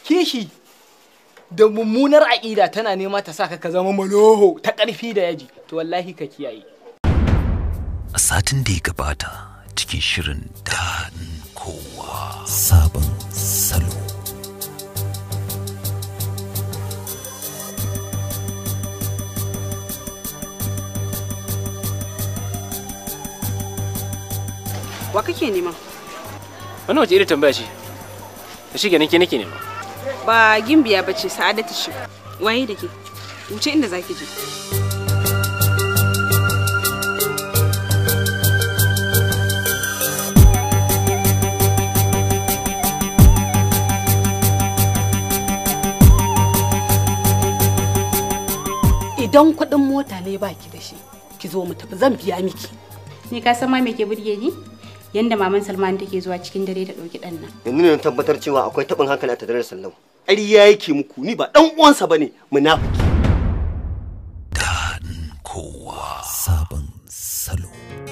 kishi da mummunar aƙida tana nema ta saka ka zama maloho ta ƙarfi da yaji to wallahi ka kiyaye a satin da ya gabata cikin shirin daɗin kowa sabon salo Wa kake nema? Wannan wace irin tambaya ce? Da shi ke nake nema. Ba gimbiya ba ce sa'adatu shi. Waye da ke? Wuce inda zaki je. Idan kuɗin mota ne baki da shi, ki zo mu tafi zan biya miki. Ni ka san ma me ke burge ni? Yanda maman Salman take zuwa cikin dare ta ɗauki ɗan nan. yanzu ne na tabbatar cewa akwai taɓin hankali a tattare da sallau ƙarya yake muku ni ba ɗan uwansa bane munafiki daɗin kowa sabon salo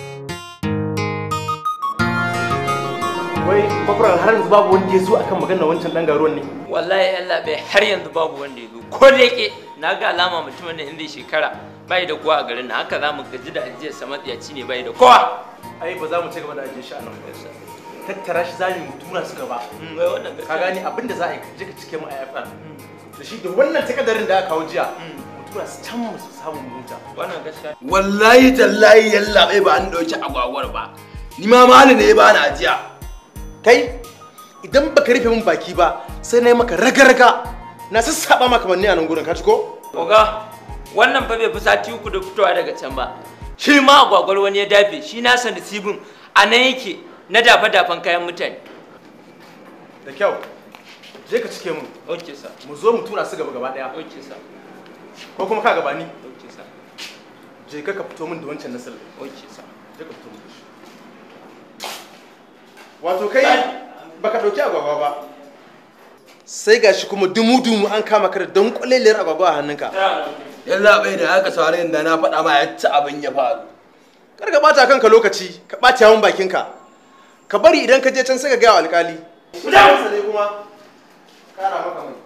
wai bakwaran har yanzu babu wanda ya zo akan maganar wancan dan garuwan ne wallahi Allah bai har yanzu babu wanda ya zo ko da yake na ga alama mutumin da inda shekara bai da kowa a garin nan haka za mu gaji da ajiyar sa matsiyaci ne bai da kowa ai ba za mu ci gaba da ajiye shi a nan ba tattara shi zamu mu tura su gaba Mm, wai wannan ka gani abin da za a yi je ka cike mu a yafa da shi da wannan takadarin da aka kawo jiya mu tura su can mu samu mu huta wannan gaskiya wallahi tallahi yalla bai ba an dauki agwagwar ba ni ma mali ne ya bani ajiya kai idan baka rufe min baki ba sai na yi maka raga-raga na sassaba maka manne a nan gurin ka ci ko oga wannan fa bai fi sati uku da fitowa daga can ba shi ma agwagwar wani ya dafe shi nasa nasibin a nan yake na dafa-dafan kayan mutane da kyau je ka cike mu ok sa mu zo mu tura su gaba gaba daya ok sa ko kuma ka gabani ok sa je ka ka fito min da wancan nasir ok sa je ka fito min da shi wato kai baka dauki agwagwa ba sai gashi kuma dumu-dumu an kama ka da don kwaleliyar agwagwa a hannunka yalla bai da aka saurari da na faɗa ma ya ci abin ya faru kar ka bata kanka lokaci ka ɓata yawan bakinka ka bari idan ka je can sai ka gaya wa alkali Mutanensa ne kuma kara maka mai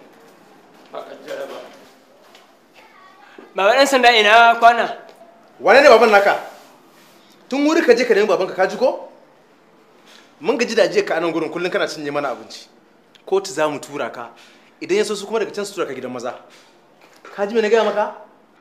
Baba ɗan sanda ina kwana? wane ne baban naka tun wuri ka je ka nemi babanka ka ji ko mun gaji da ajiye ka a nan gurin kullum kana cinye mana abinci kotu za mu tura ka idan ya so su kuma daga can su tura ka gidan maza ka ji me na gaya maka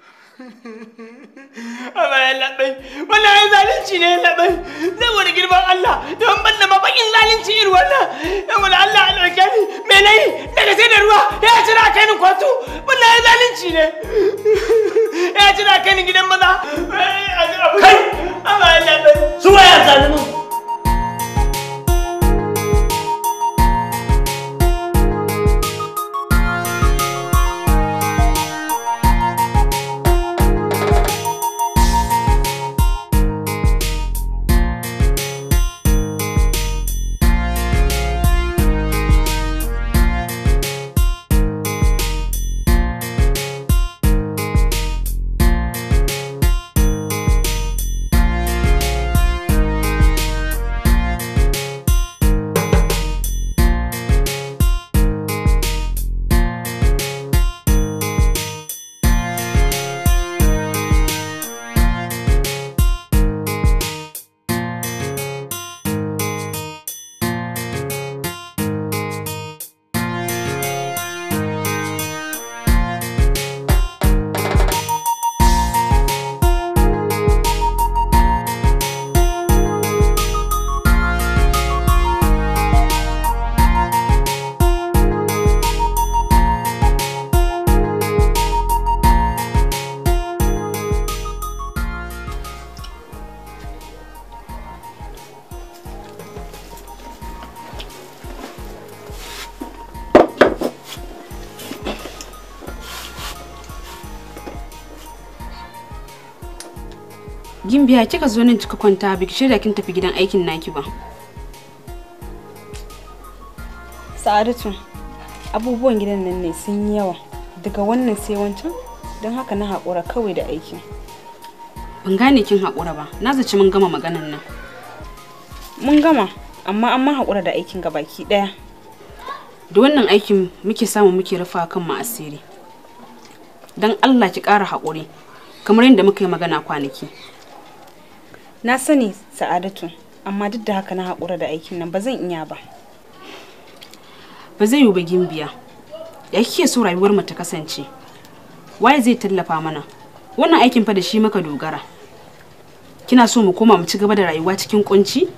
Amma ya labai, wannan ya zalunci ne ya labai, zai wani girman Allah, don ban da mabakin zalunci irin wannan, yan wani Allah a ɗauke ni, me na yi, daga sai da ruwa, ya ci na kai ni kotu, wannan ya zalunci ne, ya ci na kai ni gidan maza, kai, amma ya labai. Su waya zalumin. Gimbiya kika zo nan kika kwanta biki shirya kin tafi gidan aikin naki ba. Sa'adatu, abubuwan gidan nan ne sun yi yawa. Daga wannan sai wancan, don haka na haƙura kawai da aikin. Ban gane kin haƙura ba. Na zaci mun gama maganan nan. Mun gama, amma an ma haƙura da aikin gabaki ɗaya. da wannan aikin muke samu muke rufa kan mu asiri don allah ki ƙara haƙuri kamar yadda muka yi magana kwanaki na sani sa'adatu amma duk da haka na haƙura da aikin nan ba zan iya ba ba zai yiwu ba gimbiya ya kike so rayuwar mu ta kasance waye zai tallafa mana wannan aikin fa da shi maka dogara kina so mu koma mu ci gaba da rayuwa cikin kunci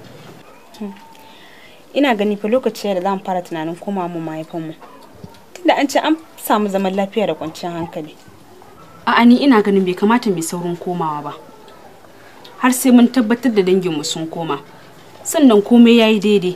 ina gani fa lokaci da za mu fara tunanin koma mu mahaifinmu tunda an ce an samu zaman lafiya da kwanciyar hankali a'a ni ina ganin bai kamata mai saurin komawa ba har sai mun tabbatar da danginmu sun koma sannan komai yayi daidai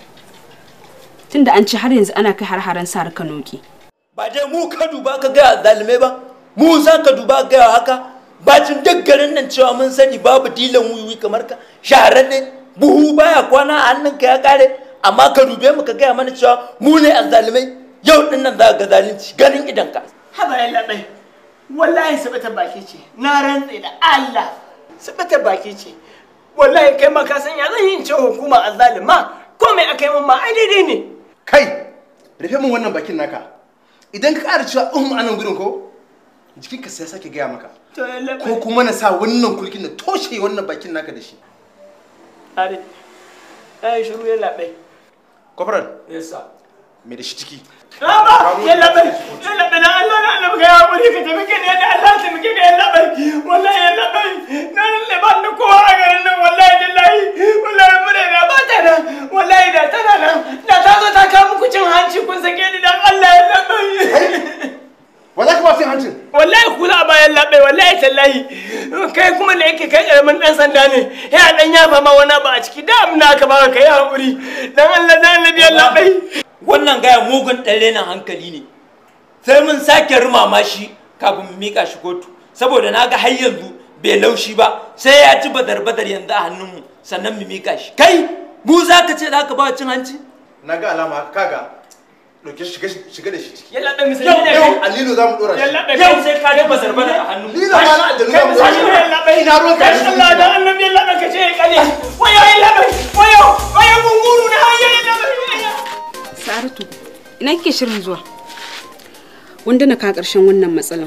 tunda an ce har yanzu ana kai har-haren sa kanoki ba dai mu ka duba ka gaya zalimai ba mu za ka duba gaya haka bacin duk garin nan cewa mun sani babu dilan wiwi kamar ka shahararre buhu baya kwana a hannunka ya kare amma ka dube mu ka gaya mana cewa mu ne azzalimai yau din nan za ka ga zalunci ganin idan ka haba ya labai wallahi sabata baki ce na rantse da Allah sabata baki ce wallahi kai ma ka san ya zan yi ce hukuma azzalima ko mai aka yi min ma ai daidai ne kai rufe min wannan bakin naka idan ka ƙara cewa uhum anan gurin ko jikinka sai sake gaya maka to ya labai ko kuma na sa wannan kulkin na toshe wannan bakin naka da shi are ai shiru ya labai kwafaran yasa me da shi ciki Rama, ya labai, ya labai na Allah na Allah ka yawo ka taimake ni da Allah ta muke ga ya labai. Wallahi ya labai, na lalle ba ni kowa a garin nan wallahi billahi. Wallahi mun da ba ta nan. Wallahi da tana nan. Da ta zo ta kawo muku cin hanci kun sake ni dan Allah ya labai. Wallahi kuma cin hancin. Wallahi kula a bayan labai, wallahi tallahi. Kai kuma da yake kai karamin dan sanda ne. Ya dan yafa ma wani ba a ciki da amna ka ba ka yi hakuri. Dan Allah dan Allah ya labai. wannan gaya mugun ɗan na hankali ne sai mun sake rumama shi kafin mu mika shi kotu saboda na ga har yanzu bai laushi ba sai ya ci badar badar yanzu a hannunmu sannan mu mika shi kai mu za ka ce za ka ba cin hanci na ga alama haka kaga ɗauke shiga shiga da shi ciki Yalla bai misali yau ne. yau alilu za mu ɗora shi Yalla bai yau sai ka ji badar badar a hannunmu Lilo ma na aljanu za mu ɗora shi Yalla bai ina ruwan ka Kai Allah da annabi yalla bai kace ya kale. Wayo yalla bai. Wayo wayo gunguru na hayya yalla bai. Saratu, ina kike shirin zuwa? Wanda na ka ƙarshen wannan matsalan.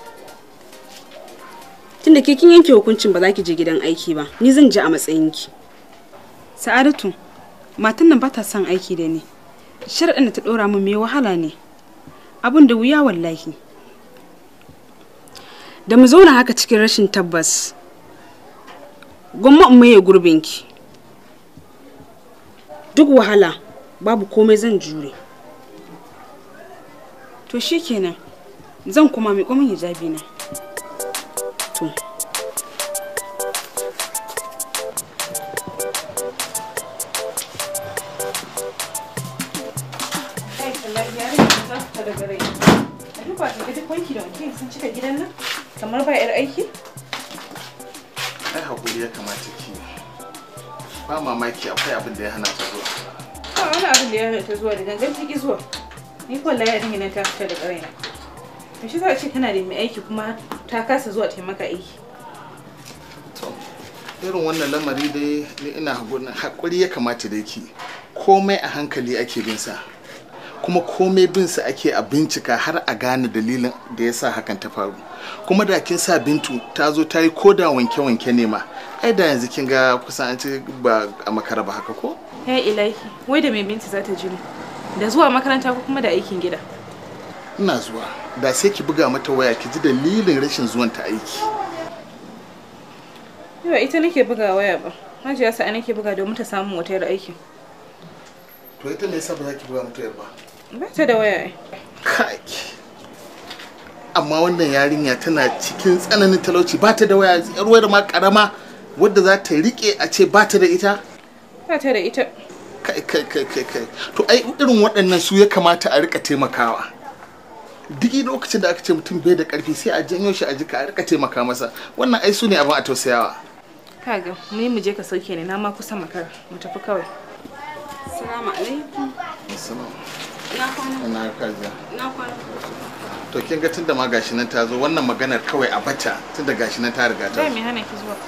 Tunda ke kin yanke hukuncin ba za ki je gidan aiki ba, ni zan je a matsayinki. sa'adatu matan nan ba ta son aiki da ni sharaɗin da ta ɗora min mai wahala ne abin da wuya wallahi Da mu zauna haka cikin rashin tabbas. Gwamma in maye gurbinki. Duk wahala, babu komai zan jure. to shikenan zan kuma miƙo min hijabi na To. kamar ba 'yar aiki ai hakuri ya kamata ki ba mamaki akwai abin da ya hana ta zuwa ba wani abin da ya hana ta zuwa da gangan ciki zuwa ni ko wallahi yarinya nan ta fita da ƙaraina to shi za a ce kana da mai aiki kuma ta kasa zuwa ta maka aiki to irin wannan lamari dai ni ina haƙuri- haƙuri ya kamata da ki komai a hankali ake bin sa kuma komai bin sa ake a bincika har a gane dalilin da ya sa hakan ta faru kuma da kin sa bintu ta zo ta yi koda wanke-wanke ne ma ai da yanzu kin ga kusan an ce ba a makara ba haka ko ya ilahi wai da mai binti za ta jini da zuwa makaranta ko kuma da aikin gida ina zuwa da sai ki buga mata waya ki ji dalilin rashin zuwan ta aiki yawa ita nake buga waya ba hajiya sa'a nake buga domin ta samu wata yar aiki to ita me yasa ba za ki buga mata ba ba ta da waya ai kai amma wannan yarinya tana cikin tsananin talauci ba ta da waya yar wayar ma karama wadda za ta rike a ce ba ta da ita ba ta da ita kai kai kai kai kai to ai irin waɗannan su ya kamata a rika taimakawa duk lokacin da aka ce mutum bai da karfi sai a janyo shi a jika a rika taimaka masa wannan ai su ne abin a tausayawa kaga mu mu je ka sauke ni na ma kusa makara mu tafi kawai Assalamu alaikum. Assalamu. Ina kwana. ina kaja Ina kwana. to kin ga tunda ma gashi nan ta zo wannan maganar kawai a bata tunda gashi nan ta riga ta Bai zo mai hana ki zuwa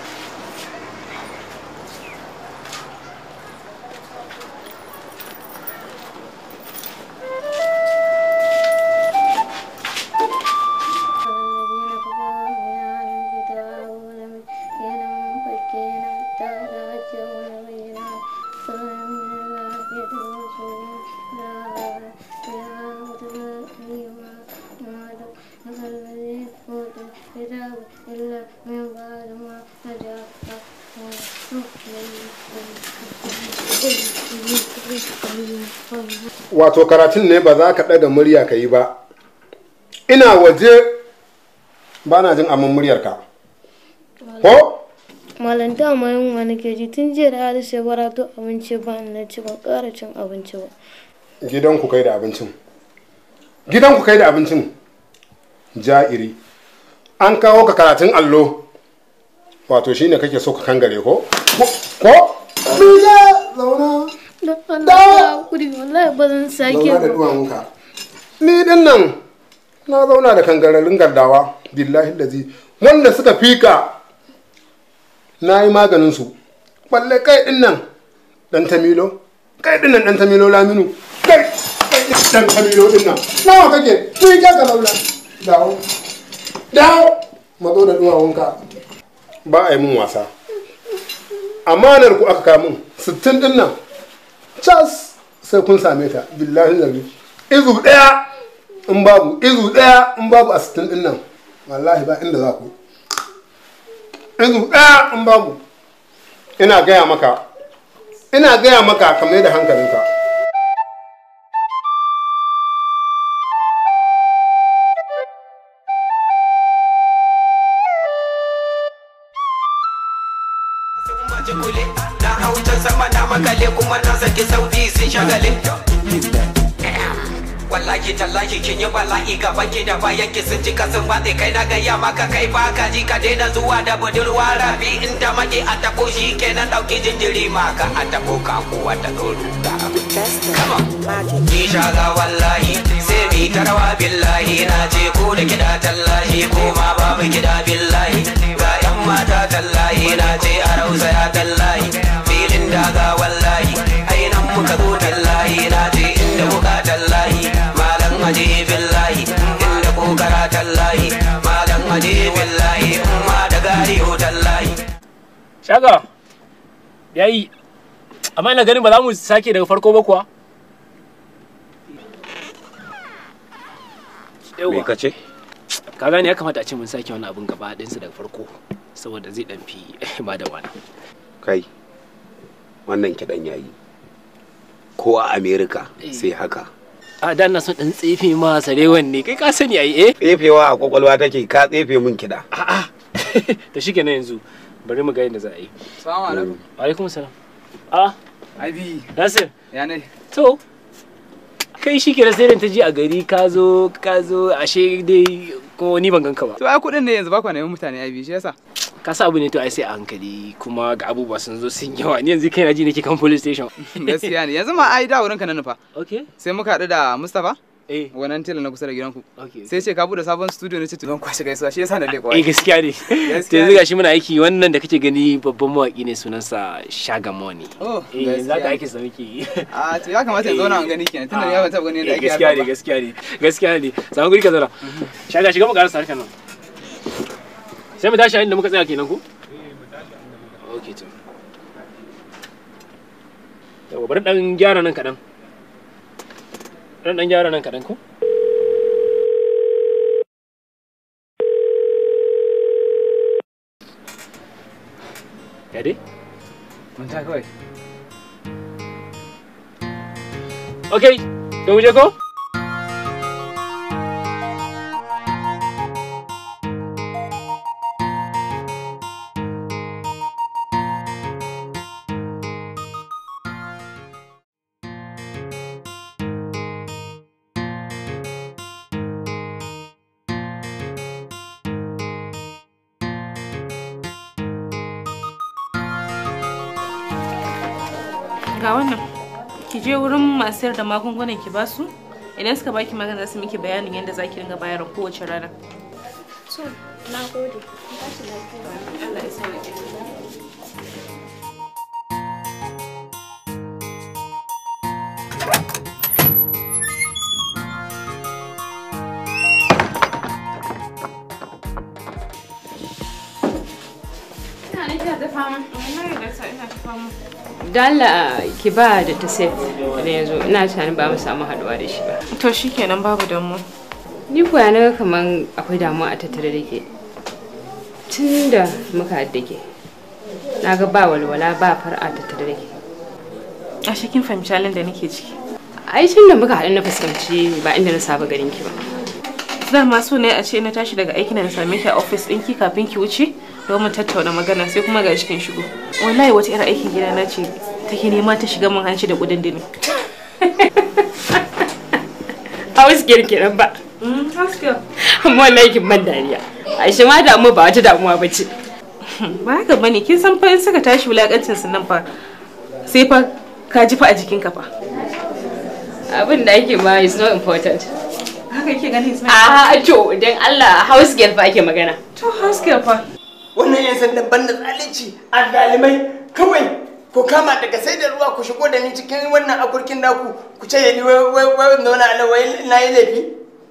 wato karatun ne ba za ka ɗaga murya ka yi ba ina waje ba na jin amin muryarka ko Malam dama yunwa nake ji tun jiya da Harisu ya barato abinci ba ni na ci ban ƙara cin abinci ba. gidanku kai da abincin gidanku kai da abincin ja'iri an kawo ka karatun allo wato shine kake so ka kangare ko ko Biya zauna Don Allah ya hakuri wallahi ba zan sake zauna da ba. duwawunka ni din nan na zauna da kangararrun gardawa billahi lazi wanda suka fika na yi maganin su balle kai din nan dan tamilo kai din nan dan tamilo laminu kai kai din dan tamilo din nan nawa kake ni ka ka laula dawo dawo mazo da duwawunka ba a yi mun wasa amanar ku aka kamun sittin din nan cas sai kun same ta billahi zabi izu daya in babu izu daya in babu a sittin din nan wallahi ba inda za ku izu daya in babu ina gaya maka ina gaya maka ka mai da hankalinka na hauta sama na makale kuma na saki sauti sun shagale wallahi tallahi kin yi bala'i gaban ki da bayan ki sun ji kasan batse kai na gaya maka kai ba ka ji ka daina zuwa da budurwa rafi inda maki a tako shi kenan dauki jinjiri maka a tako ka kuwa ta doro Ni shaga wallahi sai mi tarawa billahi na ce ko da kida tallahi ko ma babu kida billahi ga yan mata tallahi na ce a rausa ya tallahi filin daga wallahi ainan muka zo tallahi na ce inda muka tallahi malam aje billahi inda kokara tallahi malam aje billahi umma da gari ho tallahi Shaga, yayi, amma ina ganin ba za mu sake daga farko ba kuwa? Me ka ce? Ka gane ya kamata a ce mun sake wani abun gaba ɗinsa daga farko, saboda zai ɗan fi ba da wani. Kai, wannan kiɗan yayi. Ko a Amerika sai haka. A da na son ɗan tsefe ma sarewan ne, kai ka sani ai eh? Tsefewa a kwakwalwa take ka tsefe min kiɗa. Da shi kenan yanzu, bari mu ga yadda za a yi. Salamu alaikum. Wa alaikum salam. A, Abi. Nasir. Ya ne? To, kai shi ke sai ta ji a gari ka zo ka zo ashe dai ko ni ban ganka ba. To ai kuɗin ne yanzu ba ku neman mutane Abi shi yasa. Ka sa abu ne to ai sai a hankali kuma ga abubuwa sun zo sun yawa ni yanzu kai na ji nake kan police station. Gaskiya ne. Yanzu ma ai da wurin ka na nufa. Okay. Sai muka haɗu da Mustapha. Eh. Wannan tela na kusa da gidanku. Okay. Sai ce ka bude sabon studio ne ce to zan kwashe gaisuwa shi yasa na leko. Eh gaskiya ne. To yanzu gashi muna aiki wannan da kake gani babban mawaki ne sunansa Shagamoni. Oh, Eh yanzu haka gaskiya. aiki sa muke yi. A to ya kamata in zauna an gani kenan tunda ni ban taɓa gani yadda Eh, ake gaskiya ne harkar ba. gaskiya ne gaskiya ne samu guri ka zauna shaga shiga mu karasa harkar nan sai mu tashi a inda muka tsaya kenan ko okay to yawa bari dan gyara nan kaɗan dan dan gyara nan kaɗan ko ya dai Mun ta kawai. okay to mu je ko Ga wannan. Ki je wurin masu sayar da magungunan ki basu. Idan suka baki magana za su miki bayanin yadda za ki ringa bayarwa kowace rana. So, na gode. Ba shi lafiya. Allah ya sa ni Ina nan kina ta fama. Ina da sa ina ta fama. Dala ki ba da ta safe da yanzu ina tunanin ba mu samu haduwa da shi ba. To shikenan babu damu. Ni kuwa na ga kaman akwai damuwa a tattare da ke. Tun da muka haɗu da ke. Na ga ba walwala ba far'a tattare da ke. A kin fahimci halin da nake ciki. ai tun da muka haɗu na fuskanci ba inda na saba ganin ki ba dama so ne a ce na tashi daga aikin da na same ki a office ɗinki kafin ki wuce don mu tattauna magana sai kuma ga cikin shigo wallahi wata irin aikin gida na ce take nema ta shiga mun hanci da kudin dini house girl kenan ba house girl amma wallahi kin ban dariya Aisha ma damu ba wata damuwa ba ce ba haka bane kin san fa in suka tashi wulakancin su nan fa sai fa ka ji fa a jikin ka fa abin da ake ma is not important haka yake gani Ismail a to dan Allah house girl fa ake magana to house girl fa wannan yan sandan banda zalunci a dalimai kawai ku kama daga sai da ruwa ku shigo da ni cikin wannan akurkin naku ku ce ni wai wai wai zauna a nan wai na yi laifi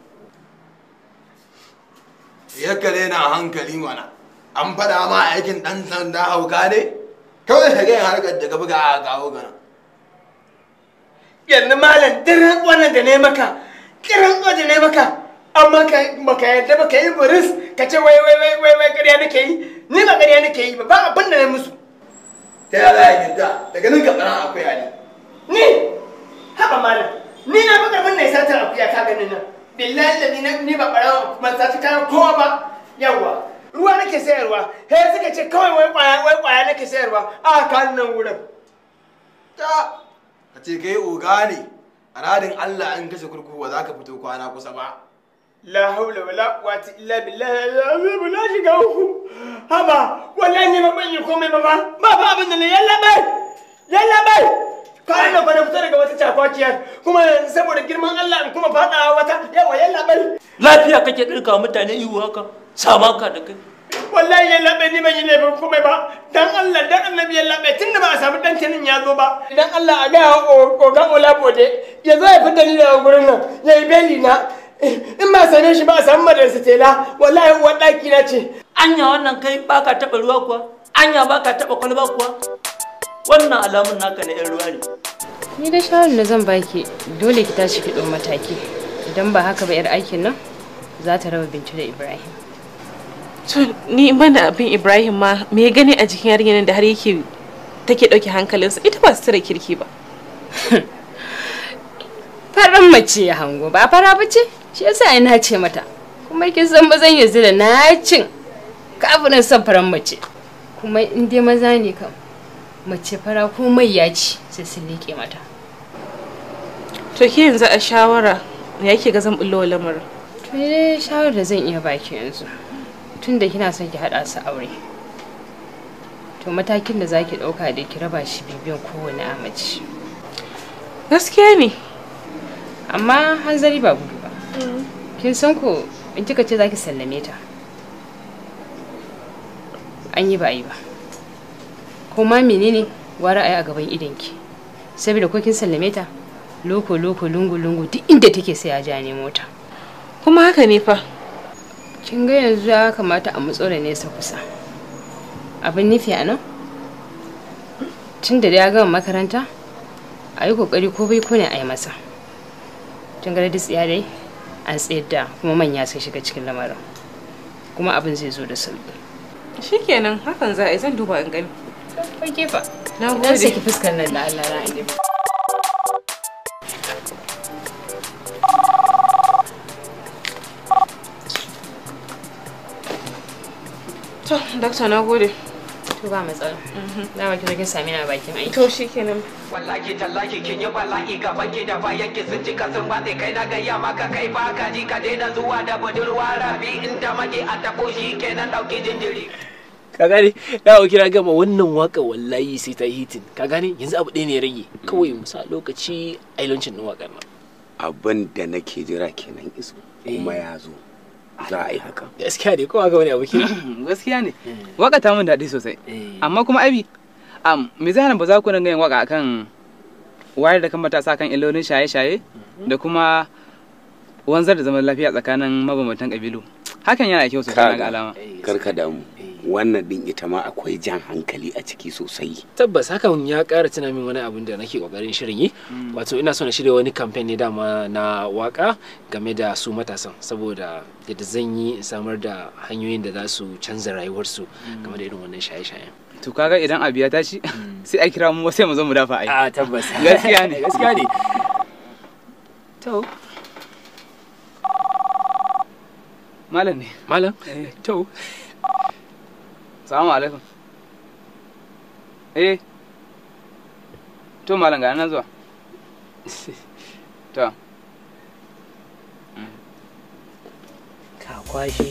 ya kare na hankali mana an faɗa ma aikin ɗan sanda hauka ne kawai ka gaya harkar da ka buga a kawo gana yanzu malam dirin wannan da ne maka kiran da ne maka amma ka baka yadda baka yi buris ka ce wai wai wai wai wai ƙarya nake yi ni ba ƙarya nake yi ba ba abin da na musu ta yi za a yadda daga nan ka tsara akwai ali ni haba malam ni na baka bin na satar akuya ka ganin nan billahi da ni ni ba ɓarawa kuma sati kayan kowa ba yawa ruwa nake sayarwa he suka ce kawai wai kwaya wai kwaya nake sayarwa a kan nan wurin ta ka ce kai oga ne a radin allah an kashe kurkuku ba za ka fito kwana kusa ba la haula wala quwwata illa billahi al-azim la shiga uku haba wallahi ne ban yi komai ba ba ba ba abin da ne yalla bai yalla bai kayan nan fa na fita daga wata cakwakiyar kuma saboda girman Allah in kuma fada wata yawa yalla bai lafiya kake dirka mutane ihu haka sama ka da kai wallahi yalla bai ni ban yi laifin komai ba dan Allah dan annabi yalla bai tunda ba a samu dan tanin ya zo ba idan Allah a ga ogan Olabode ya zo ya fita ni daga gurin nan ya yi beli na in ba same shi ba a samu madarsa tela wallahi uwar ɗaki na ce anya wannan kai baka taɓa ruwa kuwa anya baka taɓa kwalba kuwa wannan alamun naka na 'yan ruwa ne ni da shawarar da zan baki dole ki tashi ki ɗau mataki idan ba haka ba 'yar aikin nan za ta raba bintu da ibrahim to ni ban da abin ibrahim ma me ya gani a jikin yarinyar da har yake take ɗauke hankalinsa ita ba su tara kirki ba faran mace ya hango ba fara ba ce shi yasa ina ce mata kuma kin san ba zan yanzu da nacin kafirin son faran mace kuma in dai maza ne kam mace fara ko mai ya ci sai sun liƙe mata to ke yanzu a shawara ya yake ga zan bullo lamarin to dai shawarar da zan iya baki yanzu tun da kina son ki haɗa su aure to matakin da zaki ɗauka da ki raba shi bibiyan kowane amaci gaskiya ne amma hanzari ba gudu ba kin san ko in kika ce zaki sallame ta an yi ba yi ba ko ma menene wara ayi a gaban idonki saboda ko kin sallame ta loko loko lungu lungu duk inda take sai ya ja nemo ta kuma haka ne fa kin ga yanzu ya kamata a matso da nesa kusa abin nufi a nan tun da ya gama makaranta a yi kokari ko bai ko ne a yi masa tun ga da tsiya dai an tsayar da kuma manya sun shiga cikin lamarin kuma abin zai zo da sauki shikenan hakan za a yi zan duba in gani Oke fa. Na gode. gode. ki fuskar nan da Allah na inda. To, dakta na gode. To ba matsala. Na baki kin sami na bakin aiki. To shikenan. wallahi tallahi kin yi bala'i gaban ki da bayan ki sun cika sun batse kai na gayya maka kai ba ka ji ka daina zuwa da budurwa rabi in ta mage a tabo shi kenan dauki jinjiri ka gane na ga kira gama wannan waka wallahi sai ta hitin ka gane yanzu abu ɗaya ne ya rage kawai mu sa lokaci a launching din wakar nan abin da nake jira kenan iso kuma ya zo za a yi haka gaskiya ne kuma ga wani abu kira gaskiya ne waka ta mun daɗi sosai amma kuma abi am me zai hana ba za ku dinga yin waka akan wayar da kan matasa kan illolin shaye-shaye da kuma wanzar da zaman lafiya tsakanin mabambantan kabilu hakan yana da kyau sosai na ga alama karka damu wannan din ita ma akwai jan hankali a ciki sosai tabbas hakan ya ƙara tuna min wani abin da nake kokarin shirin yi wato ina so na shirya wani kamfen ne dama na waka game da su matasan saboda yadda zan yi in samar da hanyoyin da za su canza rayuwarsu game da irin wannan shaye-shayen to kaga idan abu ya tashi sai a kira mu sai mu zo mu dafa ai a tabbas gaskiya ne gaskiya ne to malam ne malam to salamu alaikum eh to malam ga nan zuwa to ka kwashe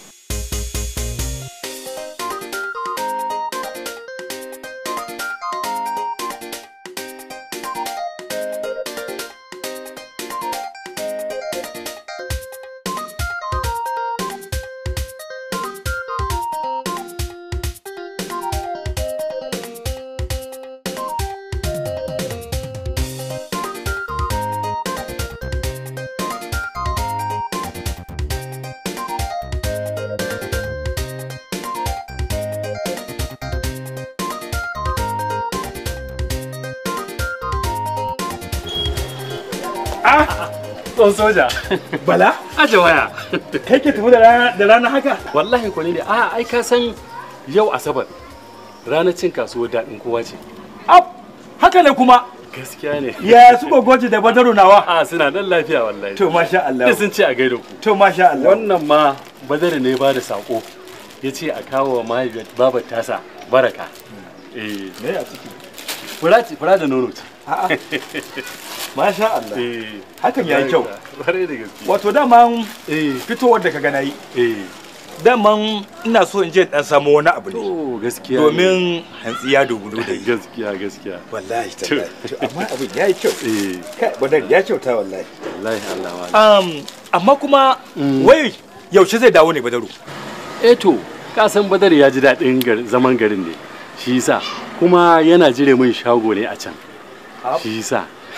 Tsohon soja. Bala? Aje waya. Kai ke tafi da rana da rana haka? Wallahi ko ne a ai ka san yau asabar ranar cin kasuwar daɗin kowa ce. Ab, haka ne kuma. Gaskiya ne. Ya su gogoji da badaru nawa? A suna nan lafiya wallahi. To masha Allah. Duk sun ce a gaida ku. To masha Allah. Wannan ma badar ne ba da sako. Ya ce a kawo wa mahaifiyar babar tasa baraka. Eh. Me a ciki? Fura ce, fura da nono ce. A'a. Masha Allah. Eh. Hakan yayi kyau. Bare da gaske. Wato daman fitowar da ka gana yi. Daman ina so in je dan samu wani abu ne. To gaskiya. Domin hantsi ya dogulo da yi. Gaskiya gaskiya. Wallahi tallahi. To amma abin yayi kyau. Eh. Kai badar ya kyauta wallahi. Wallahi Allah wa. Um, amma kuma wai yaushe zai dawo ne badaru? Eh to, ka san badar ya ji daɗin gar- zaman garin ne. Shi yasa kuma yana jire min shago ne a can. Shi yasa.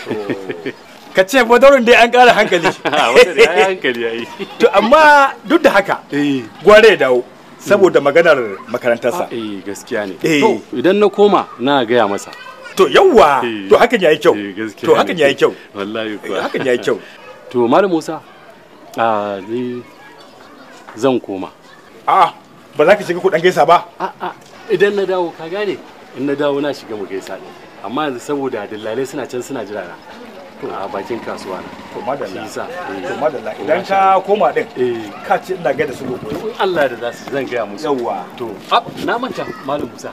Ka ce badarun dai an ƙara hankali. Badar ya yi hankali ya yi. To amma duk da haka gware ya dawo saboda maganar makarantarsa. Eh gaskiya ne. Eh. To idan na koma na gaya masa. To yawwa to hakan yayi kyau. gaskiya To hakan ne. yayi kyau. Wallahi kuwa. hakan yayi kyau. To Malam Musa, a ni zan koma. A'a ba za ka shiga kuɗin gaisa ba? A'a idan na dawo ka gane in na dawo na shiga mu gaisa ne. Amma yanzu saboda dillalai suna can suna jira na. A bakin kasuwa na. To madalla. Shi yasa. To madalla idan ka koma din ka ce ina gaida su lokuta. In Allah da za su zan gaya musu. Yawwa. To, ab, na manta Malam Musa.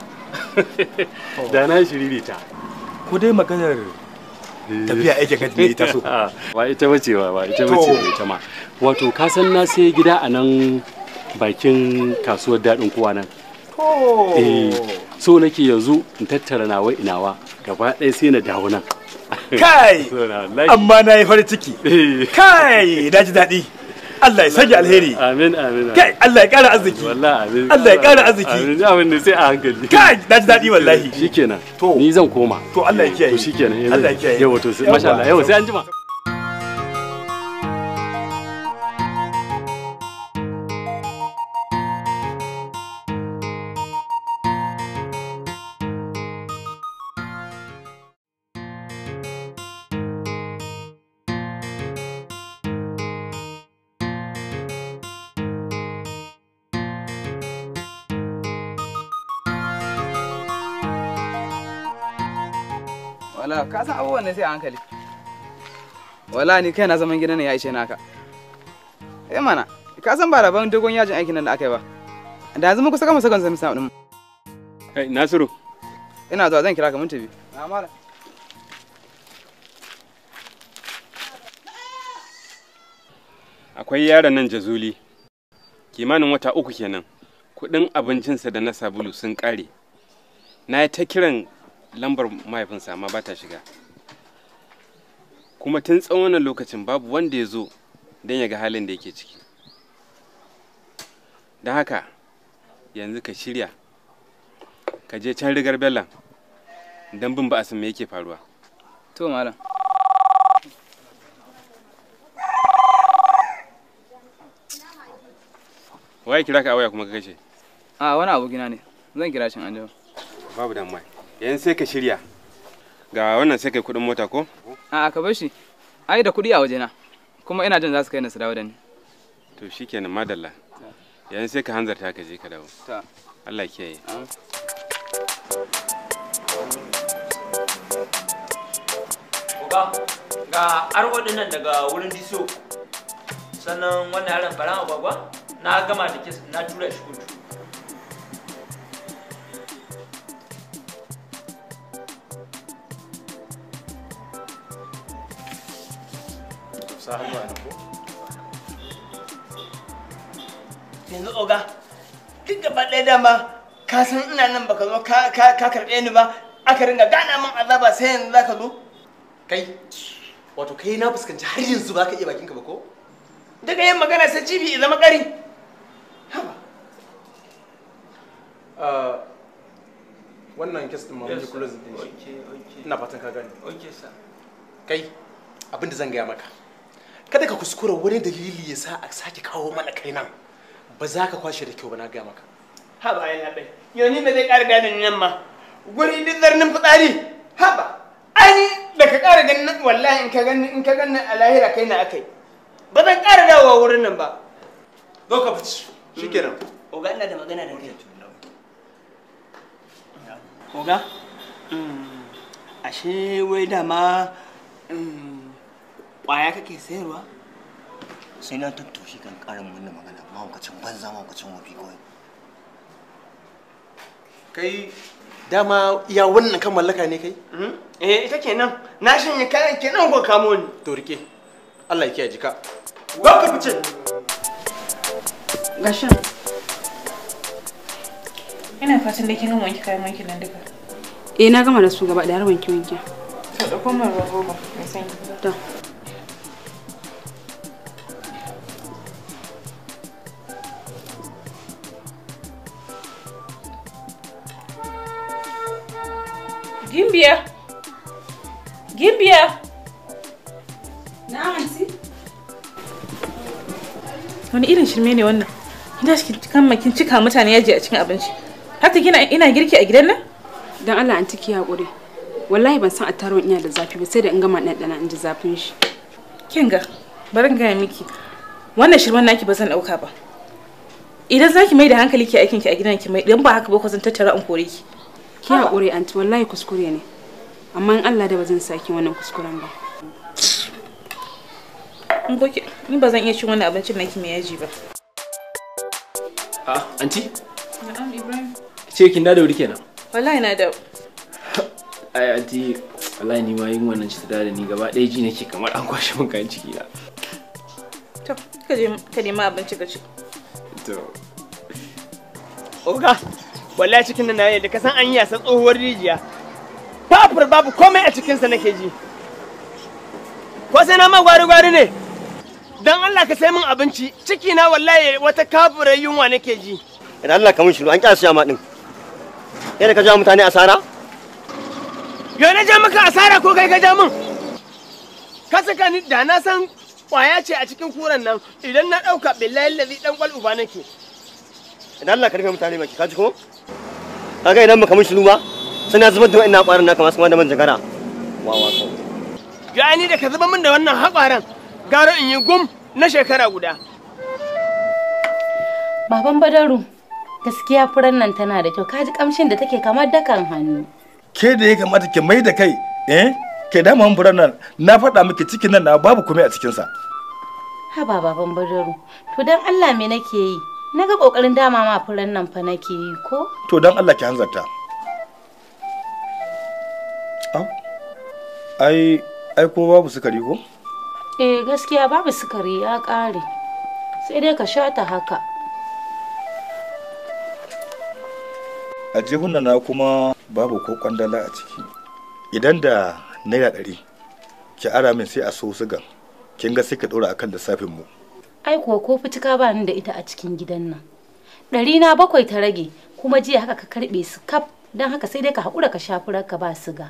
Da na shiriri ta. Ko dai maganar tafiya aikin hajji ne ita so. Ba ita bace ba, ba ita To. bace ba ita ma. Wato ka san na sai gida a nan bakin kasuwar daɗin kowa nan. To. Eh, so nake yanzu in tattara nawa inawa gaba ɗaya sai na dawo nan. Kai! So na wallahi. Amma na yi farin ciki. Kai! Na ji daɗi. Allah ya sanya alheri. Amin amin. Kai Allah ya ƙara arziki. Wallahi amin. Allah ya ƙara arziki. Amin amin ne sai a hankali. Kai! Na ji daɗi wallahi. Shikenan. To. Ni zan koma. To Allah ya kiyaye. To shikenan. Allah ya kiyaye. Yawa to sai masha Allah. Yawa sai an jima. wala ka san abubuwan ne sai a hankali wala ni kai na zaman gidan ne ya ishe naka eh mana ka san ba rabon dogon yajin aikin nan da aka yi ba da yanzu mun kusa gama sakon zami sa din Kai Nasiru. ina zuwa zan kira ka mun tafi na mala akwai yaron nan jazuli kimanin wata uku kenan kudin abincinsa da na sabulu sun kare na yi ta kiran lambar mahaifinsa amma ba ta shiga kuma tun tsawon wannan lokacin babu wanda ya zo don ya ga halin da yake ciki don haka yanzu ka shirya ka je can rigar bellan don bin ba'asin me yake faruwa to malam waye kira ka a waya kuma ka kashe a wani abokina ne zan kira shi anjima babu damuwa yanzu sai ka shirya ga wannan sai kai kudin mota ko a ka bar shi ai da kuɗi a wajena kuma ina jin za su kai ni su dawo da ni to shikenan madalla yanzu sai ka hanzarta ka je ka dawo ta Allah ya kiyaye Oga, ga arwo nan daga wurin diso sannan wannan yaron faran agwagwa na gama da kes na tura shi kotu sa hannu a nan ko yanzu oga duk gaba ɗaya dama ka san ina nan baka zo ka ka ka karɓe ni ba aka ringa gana min azaba sai yanzu zaka zo kai wato kai na fuskanci har yanzu ba ka iya bakinka ba ko daga yin magana sai cibi ya zama ƙari Ah, wannan kes din ma mun ji close din shi ina fatan ka gane okay sir kai abin da zan gaya maka kada ka kuskura wani dalili ya sa a sake kawo mana kai nan ba za ka kwashe da kyau ba na gaya maka haba ai labai yau ni ba zai ƙara gane ni nan ma guri duk zarnin fitsari haba ai da ka ƙara ganin nan wallahi in ka gani in ka gani a lahira kai na akai ba zan ƙara dawowa wurin nan ba zo ka fice shikenan oga ina da magana da kai oga ashe wai dama ƙwaya kake sayarwa sai na tattoshe kan karin wannan magana mahaukacin banza mahaukacin wafi kawai kai dama iya wannan kan mallaka ne kai eh ita kenan na shanye kayan kenan ko kamo ni to rike Allah ya kiyaye jika go ka fice Gashin. Ina fatan da kin gama wanke kayan wankin nan duka. Eh na gama da su gaba da har wanke wanke. To da kuma ruwan roba mai sanyi. To. Gimbiya. Gimbiya. Na anti. Wani irin shirme ne wannan? Ina shi kan kin cika mutane yaji a cikin abinci. Haka kina ina girki a gidan nan? Dan Allah anti ki hakuri. Wallahi ban san attaruwan ina da zafi ba sai da in gama ɗanɗana in ji zafin shi. Kin ga bari in gaya miki. Wannan shirman naki ba zan ɗauka ba. Idan zaki mai da hankali ki aikin ki a gidan ki mai idan ba haka ba ko zan tattara in kore ki. Ki hakuri anti wallahi kuskure ne. Amma in Allah da ba zan saki wannan kuskuren ba. In ko ki ni ba zan iya cin wannan abincin naki mai yaji ba. Ah, anti, Na'am Ibrahim. ce kin da wuri kenan. Wallahi na da Ai anti, wallahi ni ma yin wannan ci da ni gaba ɗaya ji nake kamar an kwashe min kayan ciki na. to ka je ka nemi abinci ka ci. To, oga wallahi cikin nan na da ka san an yi yasa tsohuwar rijiya fafur babu komai a cikinsa nake ji ko sai na ma gwari gwari ne dan Allah ka sai min abinci ciki na wallahi wata kafurar yunwa nake ji idan Allah ka mun shiru an kyasa siya ma din kai da ka ja mutane asara yo na ja maka asara ko kai ka ja min ka saka ni da na san kwaya ce a cikin kuran nan idan na dauka billahi lazi dan kwal uba nake idan Allah ka rufe mutane maki ka ji ko kaga idan baka mun shiru ba sai na zubar da wa'annan ƙwarin naka masu kuma da man jagara wawa kawai ya ni da ka zuba min da wannan haƙwaran gara in yi gum na shekara guda Baban Badaru, gaskiya furen nan tana da kyau. Kaji kamshin da take kamar dakan hannu. ke da ya kamata ki mai da kai eh ke dama mun furan nan na faɗa miki cikin nan na babu komai a cikinsa Haba baban Badaru, to dan Allah me nake yi? Naga kokarin dama ma furen nan fa nake yi ko? to don Allah ki hanzarta au ai ai ko babu sukari ko Eh gaskiya babu sukari ya ƙare. Sai dai ka sha ta haka. a jihuna na kuma babu ko kwandala a ciki idan da naira ɗari ki ara min sai a so sugan kin ga sai ka ɗora akan lissafin mu Ai kuwa ko fitika ba ni da ita a cikin gidan nan. Ɗari na bakwai ta rage kuma jiya haka ka karɓe su kaf don haka sai dai ka haƙura ka sha furar ka ba siga.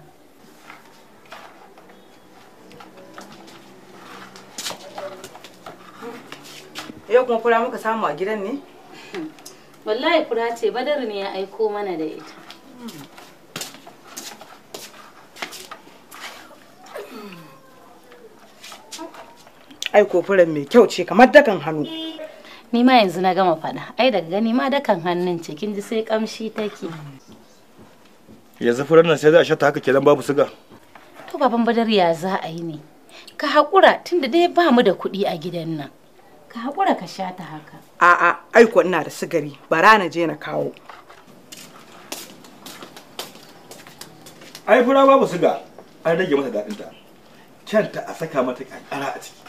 Yau kuma fura muka samu a gidan ne? Wallahi fura ce badar ne ya aiko mana da ita. Ai ko furan mai kyau ce kamar dakan hannu. Ni ma yanzu na gama faɗa. Ai daga gani ma dakan hannun ce kin ji sai kamshi take. yanzu furan nan sai za a shata haka kenan babu suga To baban badar ya za a yi ne. ka haƙura tunda dai ba mu da kuɗi a gidan nan ka haƙura ka sha ta haka A'a, aiko ina da sigari, bara na je na kawo. ai fura babu suga an rage mata daɗinta kyanta a saka mata kankara a ciki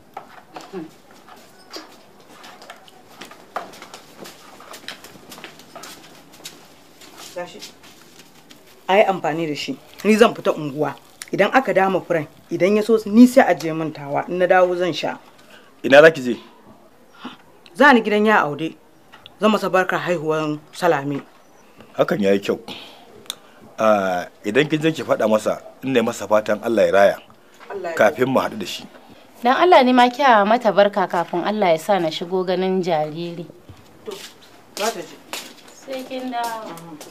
Gashi. A yi amfani da shi, ni zan fita unguwa. Idan aka dama furen, idan ya so ni sai a je min tawa, in na dawo zan sha. ina za ki je Za ni gidan ya aude, zan masa barkar haihuwar salame. hakan ya yi kyau Ah, idan kin je ki faɗa masa in ne masa fatan Allah ya raya kafin mu haɗu da shi dan Allah ne ma kya mata barka kafin Allah ya sa na shigo ganin jariri Za ta je. sai kin dawo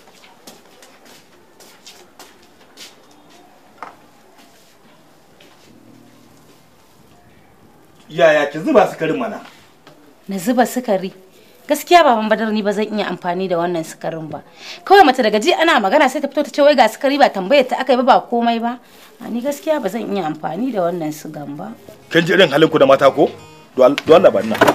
yaya ki zuba sukarin mana na zuba sukari gaskiya baban badar ni ba zan iya amfani da wannan sukarin ba kawai mace daga ji ana magana sai ta fito ta ce wai ga sukari ba tambayar ta aka yi ba ba komai ba a ni gaskiya ba zan iya amfani da wannan sugan ba kin ji irin halin ku da mata ko don Allah ba ina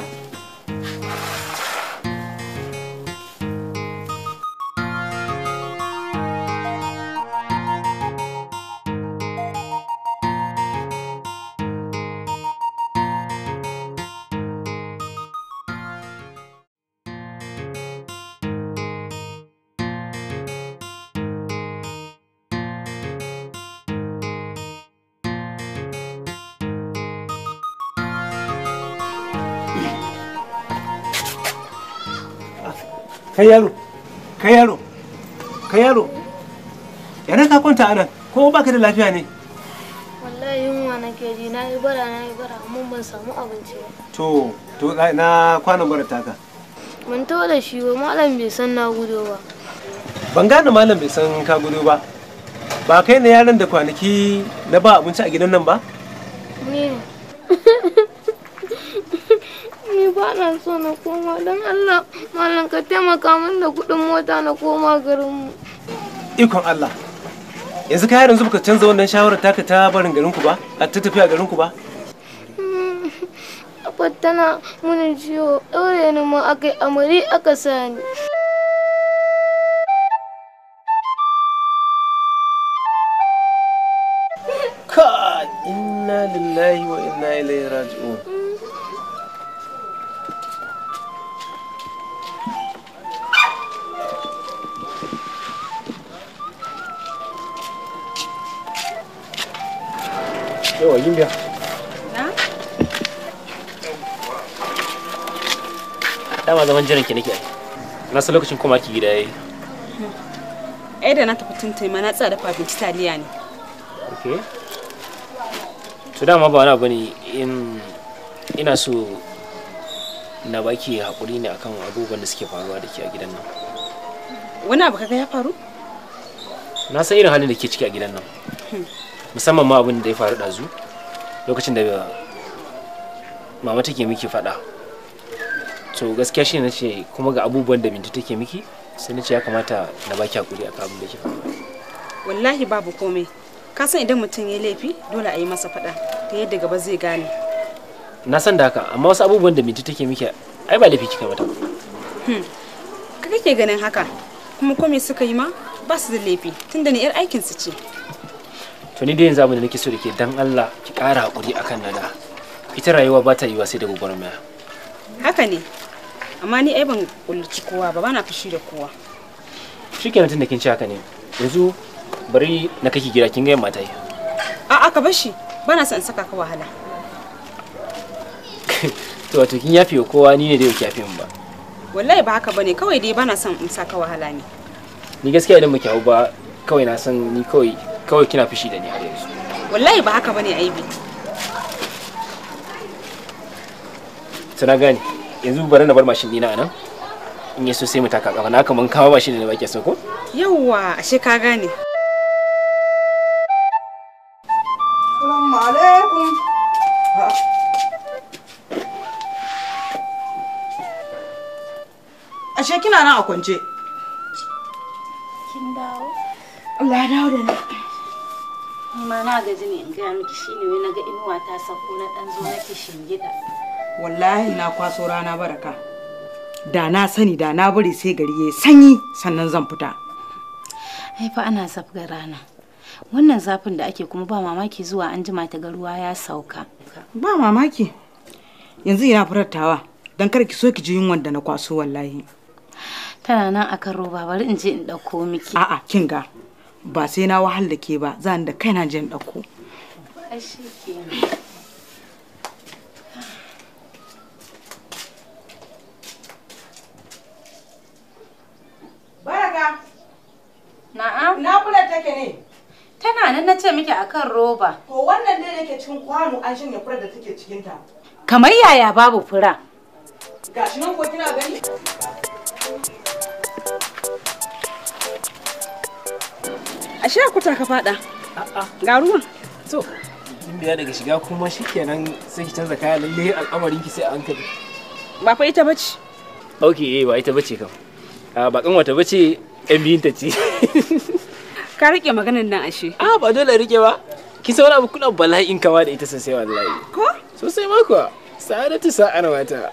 kai yaro kai yaro kai yaro yana ka kwanta anan ko baka da lafiya ne wallahi yunwa nake ji na yi bara na yi bara amma ban samu abinci ba to to na kwanan bara taka mun to da shi ba malam bai san na gudo ba ban gane malam bai san ka gudu ba ba kai ne yaron da kwanaki na ba abinci a gidan nan ba ni ne ni ba na so na koma don Allah malam ka taimaka min da kuɗin mota na koma garinmu ikon Allah yanzu ka yanzu baka canza wannan shawarar taka ta barin garin ku ba a ta tafiya garin ku ba Abba tana muni ciwo ɗaure ni ma aka yi amari aka sani ka inna lillahi wa inna ilaihi raji'un yawa yin biya Na? dama zaman jiran ki nake ai na san lokacin koma ki gida yayi Ai da na tafi tuntai ma na tsaya dafa abinci taliya ne. okay to dama ba wani abu ne in ina so na baki hakuri ne akan abubuwan da suke faruwa da ke a gidan nan Wani abu kaga ya faru? na san irin halin da ke ciki a gidan nan musamman ma abin da ya faru ɗazu lokacin da mama take miki faɗa to gaskiya shi na ce kuma ga abubuwan da bintu take miki sai na ce ya kamata na baki hakuri akan abin da ke faruwa Wallahi babu komai. Ka san idan mutum ya laifi dole a yi masa faɗa ta yadda gaba zai gane. na san da haka amma wasu abubuwan da bintu take miki ai ba laifi kika mata Hmm. Ka kake ganin haka? Kuma komai suka yi ma ba su da laifi tunda ni 'yar aikinsu ce. to ni dai yanzu abin da nake so da ke dan Allah ki ƙara hakuri akan nada ita rayuwa ba ta yiwa sai da gwagwarmaya Haka ne. Amma ni ai ban kullaci kowa ba bana fushi da kowa. shikenan tunda kin ci haka ne yanzu bari na kake gida kin ga yamma ta yi A'a ka bar shi bana son in saka ka wahala. to wato kin yafe wa kowa ni ne da yake yafe min ba Wallahi ba haka bane kawai dai bana son in saka wahala ne. ni gaskiya idan muke hau ba kawai na san ni kawai kawai kina fushi da ni har yanzu Wallahi ba haka bane aibi. to na gane yanzu bari na bar mashin dina anan in yaso sai mu taka kafa na kaman kawo mashin da bake so ko Yawwa ashe ka gane. Assalamu alaikum. Ashe kina nan a kwance. kin dawo Allah ya dawo da ni. Ni ma na gaji ne in gaya miki shine wai naga inuwa ta sako na dan zo nake shingida. wallahi na kwaso rana baraka da na sani da na bari sai gari ya sanyi sannan zan fita Ai fa ana zafga rana. Wannan zafin da ake kuma ba mamaki zuwa an jima ta ga ruwa ya sauka. ba mamaki yanzu ina furattawa don kar ki so ki ji yunwan da na kwaso wallahi Tana nan akan roba bari in je in ɗauko miki. a'a kin ga ba sai na wahal da ke ba zan da kaina je in ɗauko Ai shi kenan. baraka Na'am. na kula take ne Tana nan na ce miki akan roba. to wannan dai da ke cikin kwano an shanya furar da take cikin ta Kamar yaya babu fura. gashi nan ko kina gani Ashe kuta ka fada. Ga ruwan. To, kin biya daga shiga kuma shikenan sai ki canza kaya lalle al'amarin ki sai a hankali. Ba fa ita bace. Ok, eh ba ita bace kam. A ba kan wata bace yan biyun ta ce. Ka rike maganar nan ashe. A ba dole rike ba. Ki san wani abu kuna bala'in kama da ita sosai wallahi. Ko? Sosai ma kuwa. Sa'adatu sa'ar mata.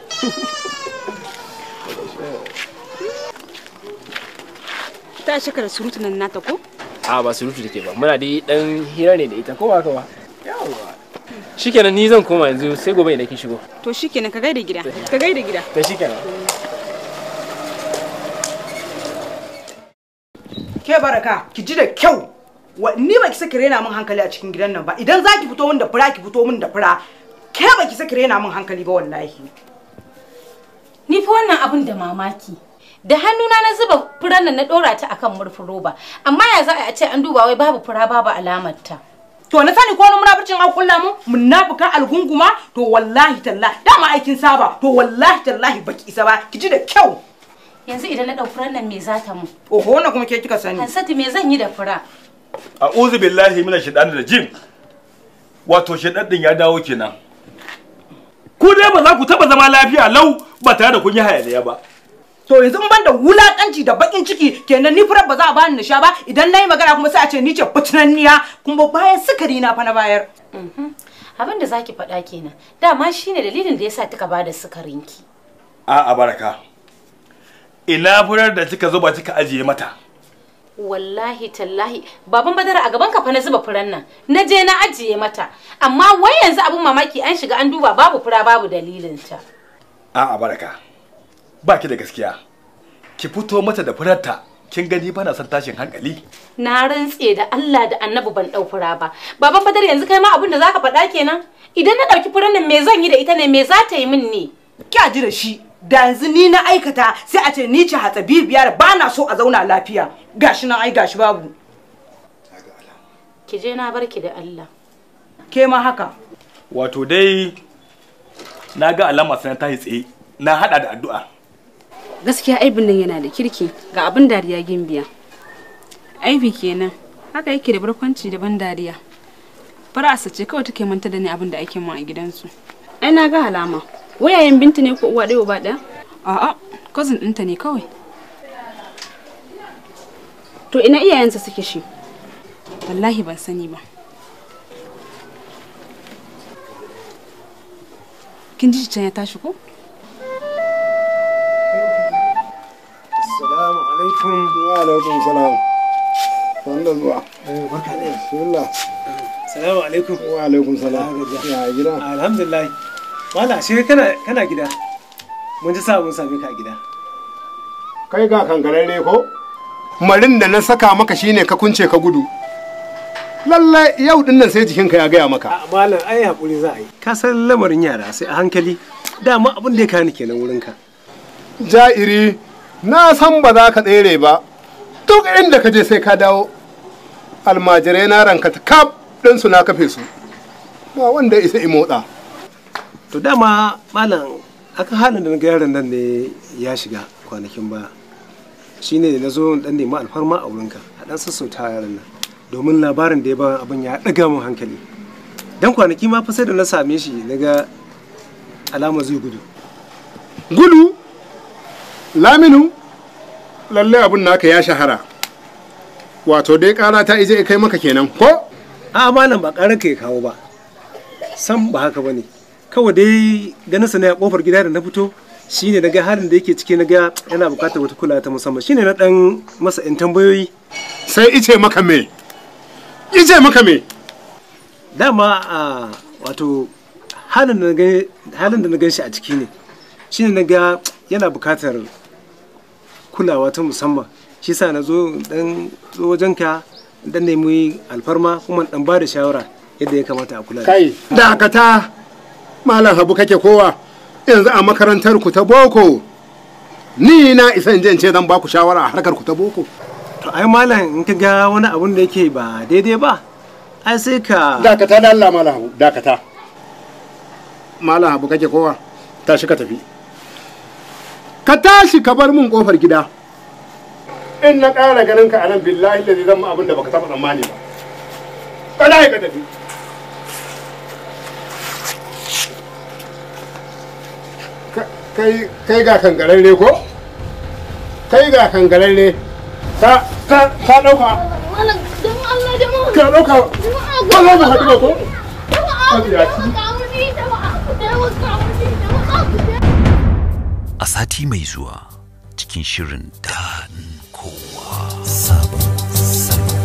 Ta shika da surutu nan nata ko? A ba surutu take ba. Muna dai dan hira ne da ita ko ba ka ba. Yawwa. Shikenan ni zan koma yanzu sai gobe idan kin shigo. To shikenan ka gaida gida. Ka gaida gida. To shikenan. ke baraka ki ji da kyau wa ni ba ki saki rena min hankali a cikin gidan nan ba idan za ki fito min da fura ki fito min da fura ke ba ki saki rena min hankali ba wallahi Ni fa wannan abin da mamaki. Da hannuna na zuba furan nan na dora ta akan murfin roba. Amma ya za a ce an duba wai babu fura babu alamar ta. to na sani ko wani munafurcin an kulla mu munafuka algunguma to wallahi tallahi dama aikin saba to wallahi tallahi baki isa ba ki ji da kyau Yanzu idan na dau furan nan me za ta mu? oho wannan kuma ke kika sani Hansatu me zan yi da fura? a'udhu billahi minash shaitanir rajim wato shaitan din ya dawo kenan ku dai ba za ku taba zama lafiya lau ba tare da kun yi hayaniya ba to yanzu in ban da wulakanci da bakin ciki kenan ni furar ba za a bani na sha ba idan nayi magana kuma sai a ce ni ce fitinanniya kuma bayan sukari na fa na bayar Abin da zaki faɗa kenan. Dama shine dalilin da yasa kika bada sukarinki. a'a baraka ina furar da kika zuba kika ajiye mata Wallahi tallahi baban badara a gaban ka fa na zuba furan nan. Na je na ajiye mata. Amma wai yanzu abin mamaki an shiga an duba babu fura babu dalilin ta. a'a baraka ba ki da gaskiya ki fito mata da furarta kin gani bana son tashin hankali Na rantse da Allah da Annabi ban dau fura ba. Baban badar yanzu kai ma abin da zaka faɗa kenan. Idan na ɗauki furan nan me zan yi da ita ne me za ta yi min ne? kya ji da shi da yanzu ni na aikata sai a ce ni ce hatsabibiyar ba na so a zauna lafiya gashi nan ai gashi babu Ki je na barki da Allah. ke ma haka wato dai na ga alama sai ta yi tsaye na hada da addu'a Gaskiya aibin nan yana da kirki ga abin dariya gimbiya. Aibi kenan. Haka yake da barkwanci da ban dariya. Fara'asa ce kawai take manta da ni abin da ake mu a gidansu. Ai na ga alama. Wayayen binta ne ko uwa ɗaya uba ɗaya? A'a, cousin ɗinta ne kawai. To ina iyayensa suke shi? Wallahi ban sani ba. Kin ji can ya tashi ko? Assalamu alaikum. Wa alaikum salam. Wanda zuwa. Barka da Bismillah. Salamu alaikum. Wa alaikum salam. Ya gida. Alhamdulillah. Wala shi kana kana gida. Mun ji sa mun same ka a gida. Kai ga kankararre ko? Marin da na saka maka shine ka kunce ka gudu. Lallai yau din nan sai jikinka ya gaya maka. A malam ai hakuri za a yi. Ka san lamarin yara sai a hankali. Dama abin da ya kani kenan wurin ka. Ja'iri, na san ba za ka tsere ba. Duk inda ka je sai ka dawo. Almajirai na ranka ta kaf ɗinsu na kafe su. Ba wanda isa i motsa. To dama malam aka halin da na ga yaron nan ne ya shiga kwanakin ba. Shine da na zo dan nemi alfarma a wurinka. A dan sassauta yaron nan. Domin labarin da ya ba abin ya ɗaga min hankali. Dan kwanaki ma fa sai da na same shi na ga alama zai gudu. Gudu? Laminu? Lallai abin naka ya shahara. Wato dai ƙara ta ije kai maka kenan ko? a malam ba ƙarar ka ya kawo ba san ba haka bane kawai dai ganin sa ne a kofar gida da na fito shine na ga halin da yake ciki na ga yana bukatar wata kula ta musamman shine na dan masa yan tambayoyi sai ice maka me ice maka me dama a wato halin da na gan halin da na gan shi a ciki ne shine na ga yana bukatar kulawa ta musamman shi sa na zo dan zo wajenka dan nemi alfarma kuma dan ba da shawara yadda ya kamata a kula da kai dakata malam habu kake kowa yanzu a makarantar ku ta boko ni na isa in je in ce zan ba ku shawara a harkar ku ta boko to ai malam in ka ga wani abun da yake ba daidai ba ai sai ka dakata da Allah malam habu dakata malam habu kake kowa tashi ka tafi ka tashi ka bar mun kofar gida in na ƙara ganin ka a nan billahi da zai zama abin da baka taɓa tsammani ba kada ka tafi kai kai ga kangararre ko kai ga kangararre ka ka ka dauka Malam, don Allah jama'a. ka dauka Jama'a, ba za ka haɗu ba ko Jama'a, ku taimaka mini, jama'a, ku taimaka mini, jama'a, ku taimaka. a sati mai zuwa cikin shirin daɗin kowa sabon salo.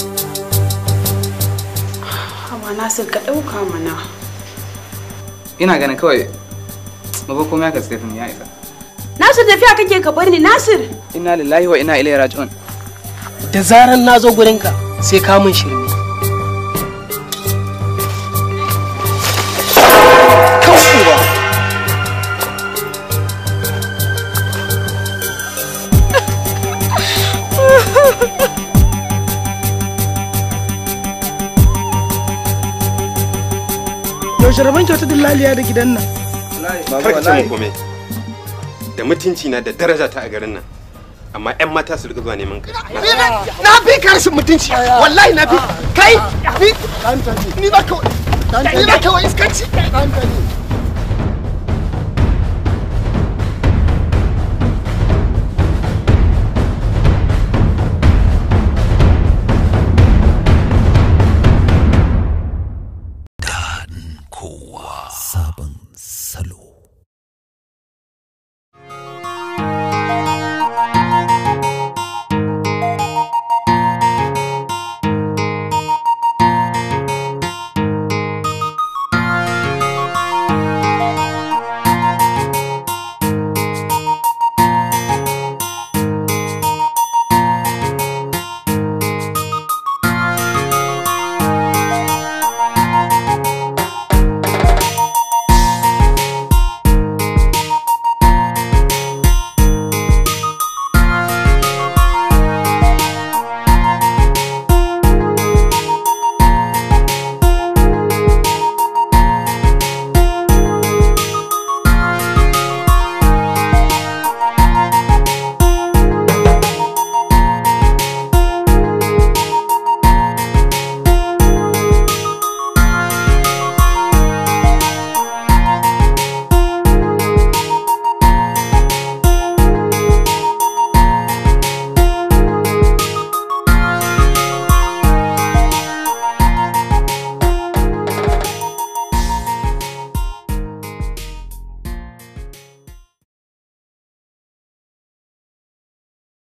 Hawa Nasir ka ɗauka mana. ina ganin kawai maba komai aka tsaye ya isa Nasir tafiya kake ka bar ni Nasir. inna lillahi wa inna ilaihi raji'un da zaran na zo gurinka sai ka mun shirme kan uwa yaushe rabon kyauta dillaliya da gidan nan kar ka ce mun komai da mutunci na da daraja ta a garin nan amma yan mata su rika zuwa neman kai na fi ka rashin mutunci wallahi na fi kai ni ni ba ka ni ba ka wa iskanci